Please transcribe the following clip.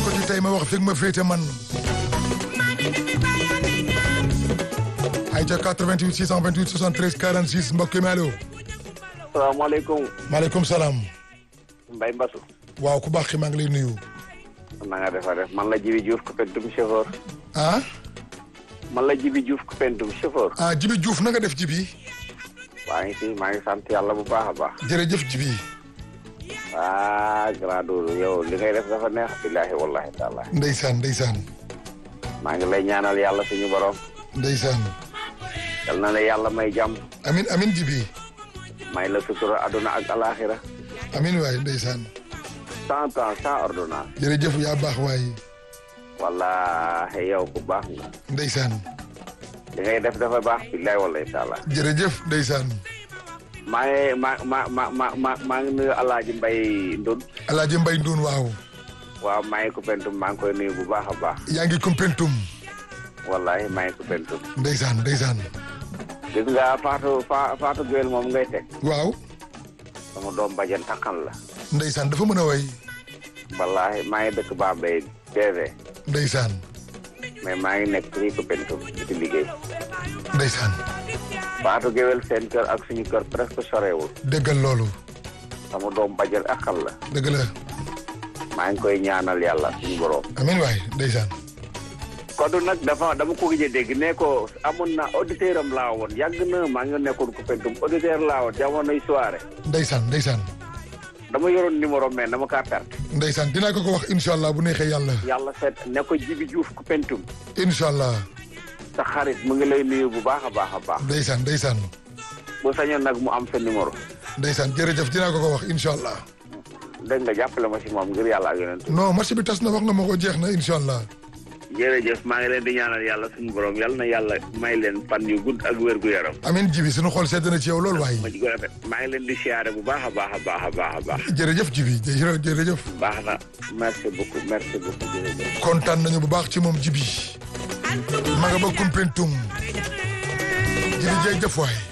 ko ci tey ma wax fi ma féete man ay ca 88 628 73 46 mbokk mi allo salaamaaleykum maaleykum salaam Mbaye Mbassou waaw ku baax ki maa ngi lay nuyu na nga defa def man la Jibi Diouf ku pentum chauffeur ah man la Jibi Diouf ku pentum chauffeur ah Jibi Diouf na nga def Jibi maa ngi fi maa ngi sant yàlla bu baax a baax jërëjëf Jibi ah grand Doudou yow li ngay def dafa neex billahi wallahi taala ndeysaan ndeysaan maa ngi lay ñaanal yàlla suñu borom ndeysaan yal na la yàlla may jàmm amin amin Jibi may la sutura aduna ak alaxira amin waay ndeysaan cent ans sans ordonnance jërëjëf yaa baax waay wallahi yow ku baax nga ndeysaan li ngay def dafa baax billahi wallahi taala jërëjëf ndeysaan maa ngi ma ma ma ma ma maa ngi nuyu alaaji mbay ndun alaaji mbay nduun waaw waaw maa ngi ko pentum maa ngi koy nuyu bu baax a baax yaa ngi kumpentum wallahi maa ngi ko pentum ndeysaan ndeysaan gis nga Fatou Fa Fatou Gueye moom ngay teg waaw sama doom bajan takkan la ndeysaan dafa mën a way wallahi maa ngi dëkk Bambey DV ndeysaan mais maa ngi nekk fii ko pentum di ci liggéey ndeysaan Fatou Gueye seen kër ak suñu kër presque sorewul déggal loolu sama doom bajan akal la dëgg la maa ngi koy ñaanal yàlla suñu borom amin waay ndeysaan Kodou nag dafa dama ko gëj a dégg ne ko amoon na auditeur am laa woon yàgg na maa ngi nekkoon ko pentum auditeur laa woon jamonoy soirée ndeysaan ndeysaan dama yoroon numéro mais dama kaa perte ndeysaan dinaa ko ko wax incha allah bu neexee yàlla yàlla seet ne ko Jibi Diouf ku pentum incha allah sa xarit mu ngi lay nuyu bu baax a baax a baax ndeysaan ndeysaan bu sañoon nag mu am sa numéro ndeysaan jërëjëf dinaa ko ko wax incha allah dégg nga jàppale ma si moom ngir yàlla ak yonent non marché bi tas na wax nga ma ko jeex na incha allah jërëjëf maa ngi leen di ñaanal yàlla suñu borom yàlla na yàlla may leen fan yu gudd ak wér gu yaram amin jibi suñu xool sedd na ci yow loolu waay ma ci ko rafet maa ngi leen di siyaare bu baax a baax a baax a baax a baax jërëjëf jibi jërëjëf jërëjëf baax na merci beaucoup merci beaucoup jërëjëf kontaan nañu bu baax ci moom jibi ma nga ba kumpentum jibi jërëjëf waay